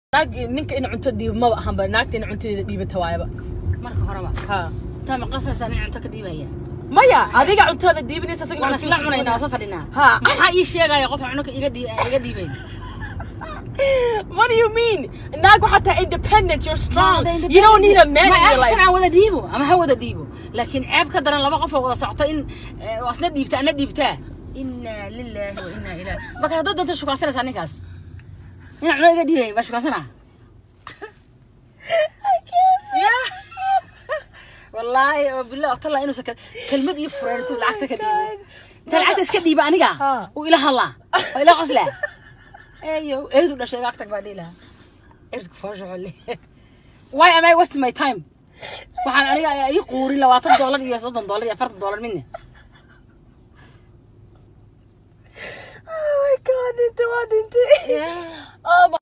naag ninka in cunto dhiiba maba ahanba naagta in cuntadeeda dhiibata waayaba marka horeba ha intaa ma qasraysaa nin cunto ka dhiibaya maya adiga cuntada dhiibinaysa isagana waan cuntada isla cunaynaa waa soo fadhinaa Ha. maxaa ii sheegaya qofka cunaka iga dhii- iga dhiibayn What do you mean? naag waxaa tahay independent you're strong you don't need a man in your life aan wada dhiibo ama ha wada dhiibo laakiin ceeb ka daran laba qof oo wada socota in eh, waa isna dhiibta ana dhiibtaa inaa lilaahi wa inaa ilaahi marka haddoo doonto shukaansanaysaa ninkaas nin cuno iga dhiibay baa shukaansana wallaahi oo billah otala inuusan ka- kelmad iyo fureen intuu lacagta ka dhiibo inta lacagta iska dhiiba aniga Ha. uu ila hadlaa oo ila qoslaa eyo eedu dhashay agtag baa dhihi lahaa erku foosho xolle why am I wasting my time waxaan aniga ii quurin labaatan doolar iyo soddon doolar iyo afartan doolar midna oh my god dhinte waa dhinte Yeah. oh my